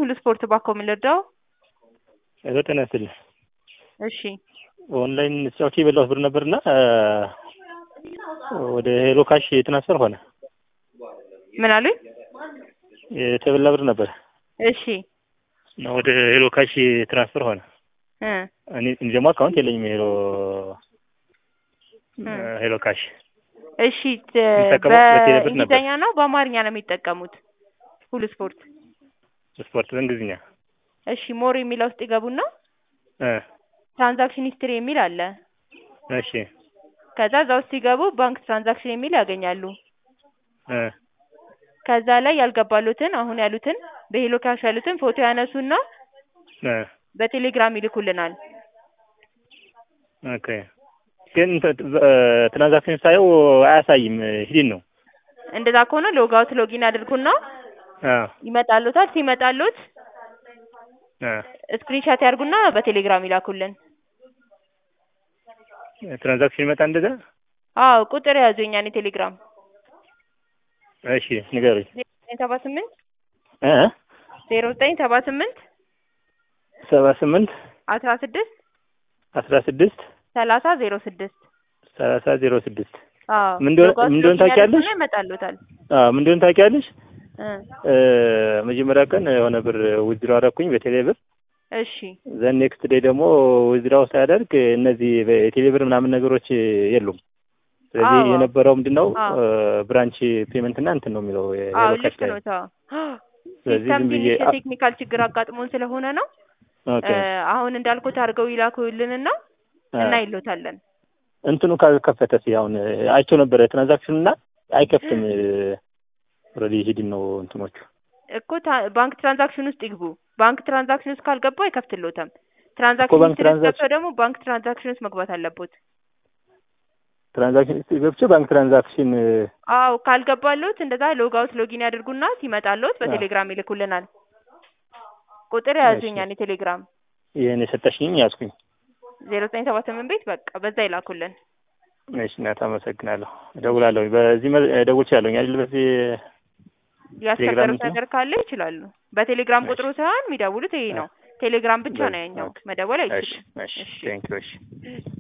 ሁሉ ስፖርት ባኮ የምንረዳው ሄሎ ጤና ይስጥልኝ። እሺ ኦንላይን ስጫወት የበላሁት ብር ነበርና ወደ ሄሎ ካሽ ትራንስፈር ሆነ። ምን አሉኝ? የተበላ ብር ነበር እሺ እና ወደ ሄሎ ካሽ ትራንስፈር ሆነ። እ እኔ እኔ ደግሞ አካውንት የለኝም ሄሎ እ ሄሎ ካሽ እሺ ት- የሚጠቀሙት በቴሌ ብር ነበር። በእንግሊዝኛ ነው በአማርኛ ነው የሚጠቀሙት? ሁሉ ስፖርት ስፖርት በእንግሊዝኛ እሺ ሞር የሚለው ውስጥ ይገቡና እ ትራንዛክሽን ሂስትሪ የሚል አለ። እሺ ከዛ እዛ ውስጥ ሲገቡ ባንክ ትራንዛክሽን የሚል ያገኛሉ። እ ከዛ ላይ ያልገባሉትን አሁን ያሉትን በሄሎ ካሽ ያሉትን ፎቶ ያነሱና እ በቴሌግራም ይልኩልናል። ኦኬ ግን ትራንዛክሽን ሳየው አያሳይም ሂድን ነው እንደዛ ከሆነ ሎግ አውት ሎጊን ያድርጉና አ ይመጣሉታል። ሲመጣሉት አ ስክሪንሻት ያርጉና በቴሌግራም ይላኩልን። ትራንዛክሽን ይመጣ እንደዛ አዎ ቁጥር ያዙ የኛን የቴሌግራም እሺ ንገሩኝ ዜሮ ዘጠኝ ሰባ ስምንት እ ዜሮ ዘጠኝ ሰባ ስምንት ሰባ ስምንት አስራ ስድስት አስራ ስድስት ሰላሳ ዜሮ ስድስት ሰላሳ ዜሮ ስድስት አዎ ምን እንደሆነ- ሎግ አውት ምን እንደሆነ ሎጊን ታውቂያለሽ? ያደርጉና ይመጣሉታል። አዎ ምን እንደሆነ ታውቂያለሽ? እ እ መጀመሪያ ቀን የሆነ ብር ውዝድሮ አደረኩኝ በቴሌ ብር እሺ ዘን ኔክስት ዴይ ደግሞ ውዝድራው ሳያደርግ እነዚህ የቴሌ ብር ምናምን ነገሮች የሉም። ስለዚህ አዎ። የነበረው ምንድን ነው አዎ። ብራንች ፔመንት እና እንትን ነው የሚለው አዎ የሄሎ ካሽ ልክ ላይ ነው። ተው ስለዚህ ሲስተም ዝም ብዬ ትንሽ የቴክኒካል ችግር አጋጥሞን ስለሆነ ነው። ኦኬ እ አሁን እንዳልኩት አድርገው ይላኩልንና አ፣ እና ይሎታለን። እንትኑ ካልከፈተስ አሁን አይቼው ነበረ ትራንዛክሽን እና አይከፍትም። ኦልሬዲ ሂድን ነው እንትኖቹ እኮ ታ- ባንክ ትራንዛክሽን ውስጥ ይግቡ። ባንክ ትራንዛክሽን ውስጥ ካልገቡ አይከፍትሎትም። እኮ ትራንዛክሽን ባንክ ሂስትሪ ውስጥ ትራንዛክሽን- ገብተው ደግሞ ባንክ ትራንዛክሽን ውስጥ መግባት አለቦት። ትራንዛክሽን ገብቼ ባንክ ትራንዛክሽን አዎ ካልገባሎት እንደዛ ሎግ አውት ሎጊን ያድርጉና ሲመጣሎት በቴሌግራም ይልኩልናል። ቁጥር እሺ። የያዙኛን የቴሌግራም ይህን የሰጠሽኝ ያዝኩኝ። ዜሮ ዘጠኝ ሰባ ስምንት ቤት በቃ በዛ ይላኩልን። እሺ እናት አመሰግናለሁ። እደውላለሁ። በዚህ መ- እደውል እችላለሁ አይደል? በዚህ ያስቸገሩት እንትን? ነገር ካለ ይችላሉ። በቴሌግራም ቁጥሩ ሳይሆን የሚደውሉት ይሄ ነው። ቴሌግራም ብቻ ነው ያኛው፣ መደወል እሺ አይችሉም። እሺ ቴንክ ዩ እሺ